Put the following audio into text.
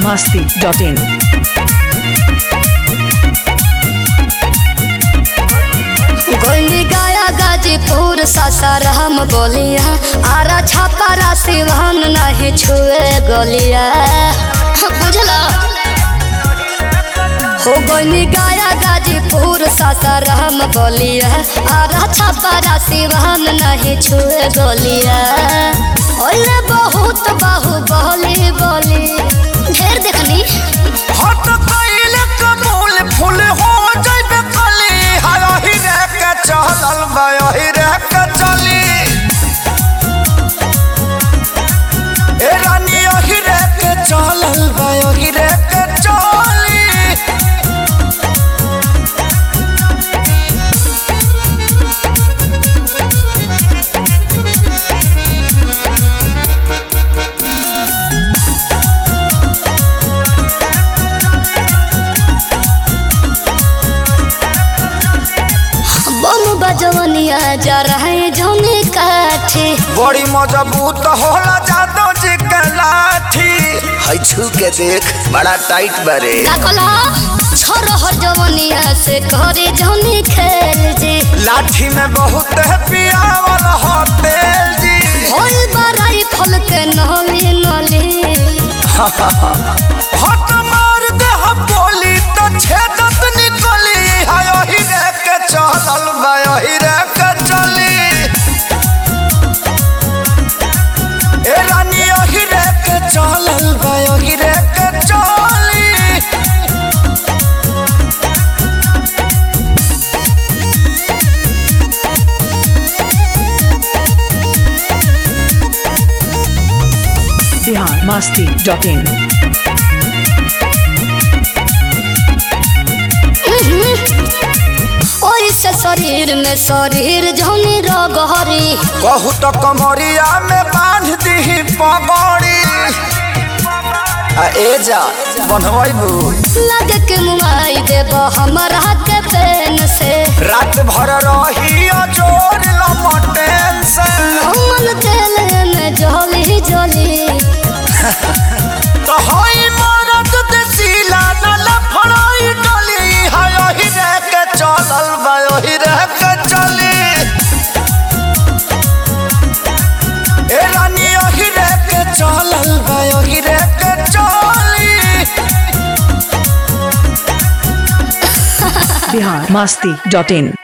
masti.in. गोली गाया गाजीपुर सासाराम बोलिया आरा छापारा सिवान नहीं छुए गोलिया बुझला हो गोली गाया गाजीपुर सासाराम बोलिया आरा छापारा सिवान नहीं छुए गोलिया ओले बहुत बाहु बोली बोली ढेर देखनी हट कइले कबूल फूल हो जइबे कली हाय ही रे के चलल बय ही रे के चली ए रानी ही रे के चलल बय ही रे के चली बम बजवनिया जा रहे जौने काठे बड़ी मजबूत होला जादो जी के लाठी है छू के देख बड़ा टाइट बरे का कहला छोरहर जवनिया से करे जौने खेल जे लाठी में बहुत है पियावल हो तेल जी होल बराई फल के नली नली हट मार दे हम बोली तो छेदत निकली हाय ही रे के चलल बाय ही रे के चली ए रानी ही रे के चलल बाय ही रे के चली Bihar masti.in. ओई से शरीर में शरीर जौनी रगहरी कहू तो कमरिया में बांध दी पगड़ी आ ए जा बनवैबू लगे के मुआई देब हमरा के पेन से रात भर रही जोर लमटेन से हमन तेल में जली जली तो होई मरद देसीला न लफड़ाई डली हाय ही रे के चलल बायो ही रे के चली ए रानी ही रे के चलल बायो ही रे के चली Bihar masti.in.